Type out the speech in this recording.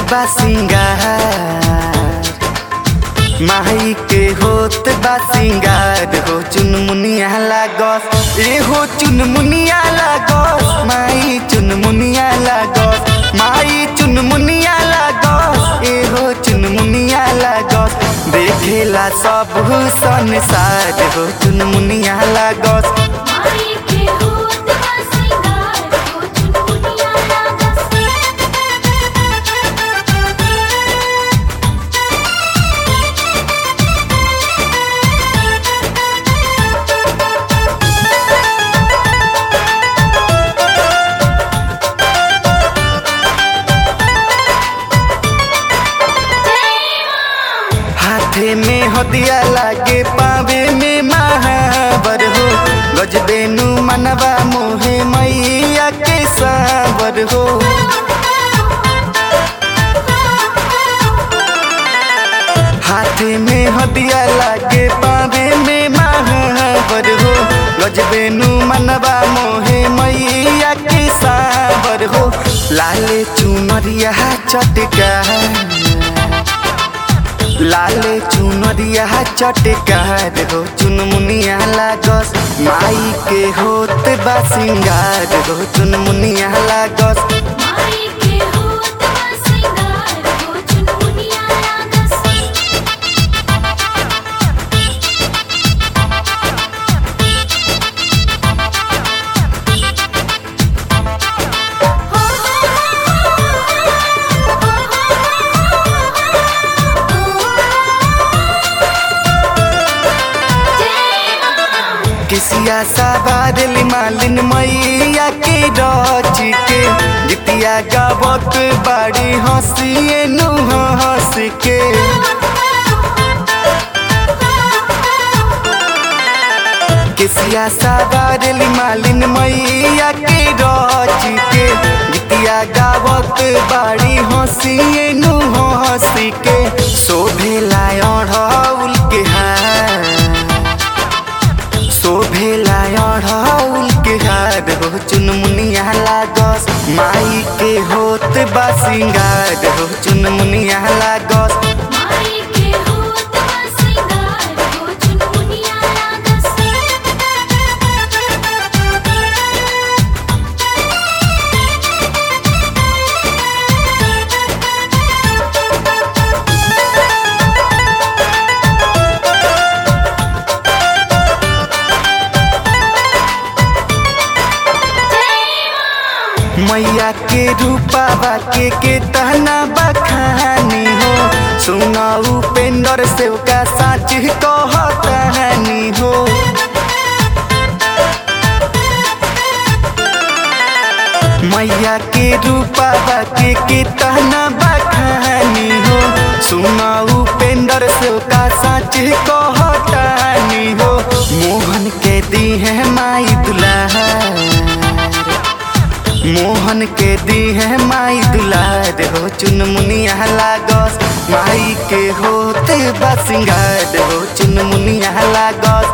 बा सिंगार माई के होत बा सिंगार हो चुनमुनिया लागस ए हो चुनमुनिया लागस माई चुनमुनिया लागस माई चुनमुनिया लागस ए हो चुनमुनिया लागस देखेला सब संसार हो चुनमुनिया लागस माई के होत बा सिंगार हो चुनमुनिया लागस हाथे में हदिया लागे पावे में महावर हो गजबेनु मनवा मोहे मैया के सावर हो हाथे में हदिया लागे पावे में महावर हो गजबेनु मनवा मोहे मैया के सावर हो लाले चुनरिया चटका लाले चुनरिया चटकार हो चुनमुनिया लागस माई के होत बा सिंगार हो चुनमुनिया लागस माई के होत बा सिंगार हो चुनमुनिया लागस किसिया सवार मालिन मैया के रच के जितिया गावत बाड़ी हंसिए नु हंस के किसिया सवार मालिन मैया के रच के जितिया गावत बाड़ी हंसिए नु हंस के शोभेला अढ़ौल के हार शोभेला अढ़ौल के हार हो चुनमुनिया लागस माई के होत बा सिंगार हो चुनमुनिया लागस माई के होत बा सिंगार हो चुनमुनिया लागस मैया के रूपावा के के तहना बखानी हो सुना उपेंद्र सेवका साच कहतानी हो मैया के रूपावा के के तहना बखानी हो सुना उपेंद्र सेवका साच कहतानी हो मोहन के दी है माई दुल्हा मोहन के दी है माई दुलार हो चुनमुनिया लागस माई के होते बा सिंगार हो चुनमुनिया लागस